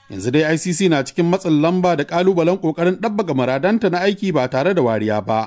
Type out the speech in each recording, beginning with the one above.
Yanzu dai ICC na cikin matsin lamba da ƙalubalen ƙoƙarin ɗabbaga muradanta na aiki ba tare da wariya ba.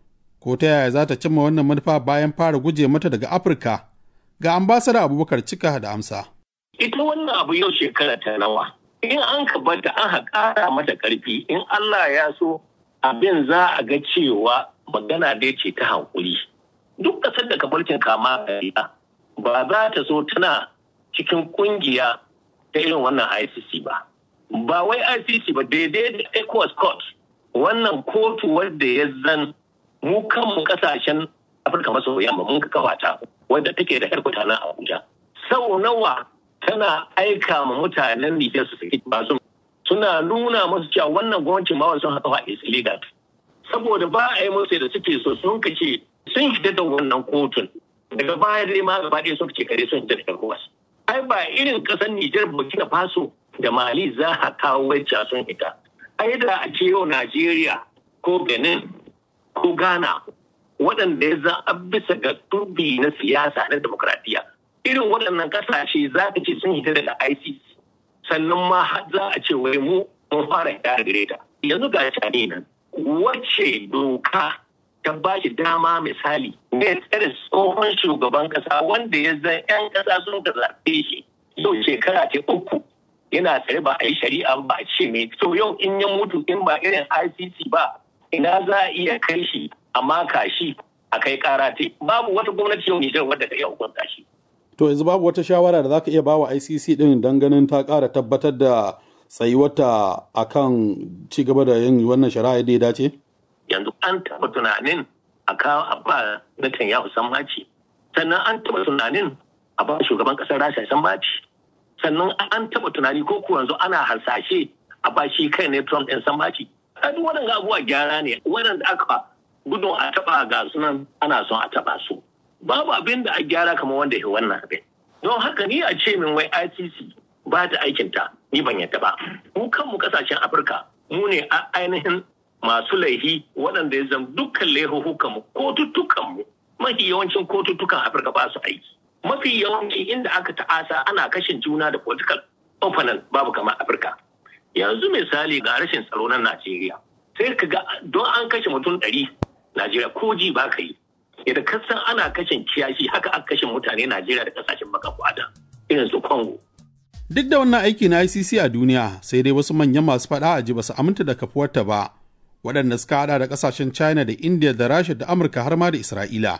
Ko ta yaya za ta cimma wannan manufa bayan fara guje mata daga Afirka? Ga ambasada Abubakar Cika da amsa. Ita wannan abu yau shekara ta nawa. In an ka bata an ƙara mata ƙarfi in Allah ya so abin za a ga cewa magana dai ce ta hankuli. Duk ƙasar da kabarcin kama kariya ba za ta so tana cikin ƙungiya ta irin wannan ICC ba. Ba wai ICC ba daidai da ECOWAS Court wannan kotu wadda ya zan mu kanmu kasashen Afirka maso yamma mun kafa ta wadda take da harkuta na Abuja. Sau nawa tana aika ma mutanen Nijar su saki basu suna nuna musu cewa wannan gwamnatin ma sun haka is illegal. Saboda ba a yi musu da suke so sun kace sun hita da wannan kotun. Daga baya dai ma gaba ɗaya sun ce kare sun hita da ECOWAS. ai ba irin kasar Nijar Burkina Faso da Mali za a kawo wacce sun ita. Ai da a ce yau Najeriya ko Benin ko Ghana waɗanda ya za bisa ga turbi na siyasa na demokradiyya. Irin waɗannan ƙasashe za ka ce sun hita daga ICC sannan ma za a ce wai mu mun fara hita da gare ta. Yanzu ga cani nan wacce doka ta ba shi dama misali ne tsare tsohon shugaban kasa wanda ya zan 'yan kasa sun ka zaɓe shi yau shekara ce uku yana tsare ba a yi shari'a ba a ce mai so yau in ya mutu in ba irin ICC ba ina za a iya kai shi a maka shi a kai kara te babu wata gwamnati yau Nijar wadda ta iya hukunta shi. To yanzu babu wata shawara da za ka iya ba wa ICC din don ganin ta ƙara tabbatar da tsayuwata akan ci gaba da yin wannan shari'a da ya dace? yanzu an taɓa tunanin a kawo a ba Netanyahu sammaci sannan an taɓa tunanin a ba shugaban ƙasar Rasha sammaci sannan an taɓa tunani ko kuwa yanzu ana hasashe a ba shi kai ne Trump ɗin sammaci a duk waɗanda abubuwa gyara ne waɗanda aka gudun a taɓa ga sunan ana son a taɓa su babu abin da a gyara kamar wanda ya wannan abin don haka ni a ce min wai ICC ba ta aikinta ni ban yadda ba mu kanmu ƙasashen Afirka mu ne ainihin masu laihi waɗanda ya zama dukkan laihuhukanmu kotuttukanmu mafi yawancin kotuttukan afirka ba su aiki mafi yawanci inda aka ta'asa ana kashin juna da political opponent babu kamar afirka yanzu misali ga rashin tsaro na najeriya sai ka ga don an kashe mutum ɗari najeriya ko ji ba ka yi yadda kasan ana kashin kiyashi haka aka kashe mutane najeriya da kasashen baka kwada irin su congo Duk da wannan aiki na ICC a duniya sai dai wasu manyan masu faɗa a ji ba su aminta da kafuwarta ba. waɗanda suka hada da ƙasashen china da india da rasha da amurka har ma da isra'ila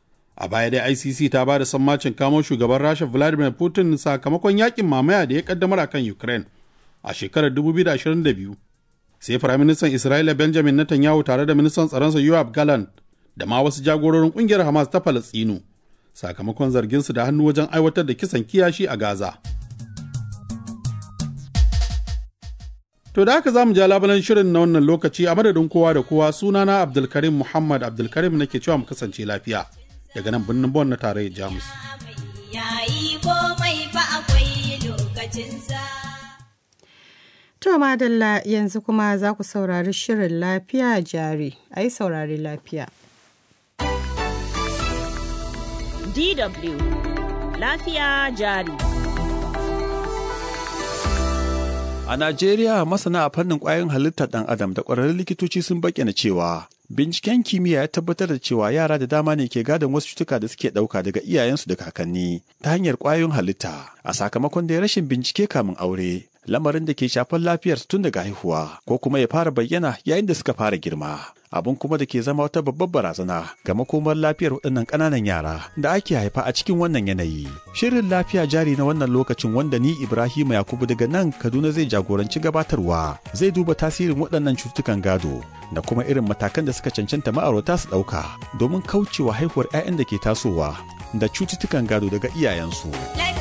a baya dai icc ta ba da sammacin kamo shugaban rasha vladimir putin sakamakon yakin mamaya da ya kaddamar akan ukraine a shekarar 2022 sai firaministan isra'ila benjamin netanyahu tare da ministan tsaronsa yoav gallant da ma wasu jagororin ƙungiyar hamas ta falastinu sakamakon zarginsu da hannu wajen aiwatar da kisan kiyashi a gaza To da haka za mu ja labalan shirin na wannan lokaci a madadin kowa da kowa sunana Abdulkarim Muhammad Abdulkarim nake cewa mu kasance lafiya daga nan birnin Bon na tarayyar Jamus. To madalla yanzu kuma za ku saurari shirin lafiya jari, a yi saurari lafiya. DW Lafiya jari. A Najeriya masana a fannin ƙwayoyin halittar ɗan adam da ƙwararrun likitoci sun bayyana cewa binciken kimiyya ya tabbatar da cewa yara da dama ne ke gadon wasu cutuka da suke ɗauka daga iyayensu da kakanni ta hanyar ƙwayoyin halitta a sakamakon da rashin bincike kamin aure lamarin da ke shafar lafiyarsu tun daga haihuwa ko kuma ya fara bayyana yayin da suka fara girma abin kuma da ke zama wata babbar barazana ga makomar lafiyar waɗannan ƙananan yara da ake haifa a cikin wannan yanayi. Shirin lafiya jari na wannan lokacin wanda ni Ibrahim Yakubu daga nan Kaduna zai jagoranci gabatarwa zai duba tasirin waɗannan cututtukan gado da kuma irin matakan da suka cancanta ma'aurata su ɗauka domin kaucewa haihuwar 'ya'yan da ke tasowa da cututtukan gado daga iyayensu.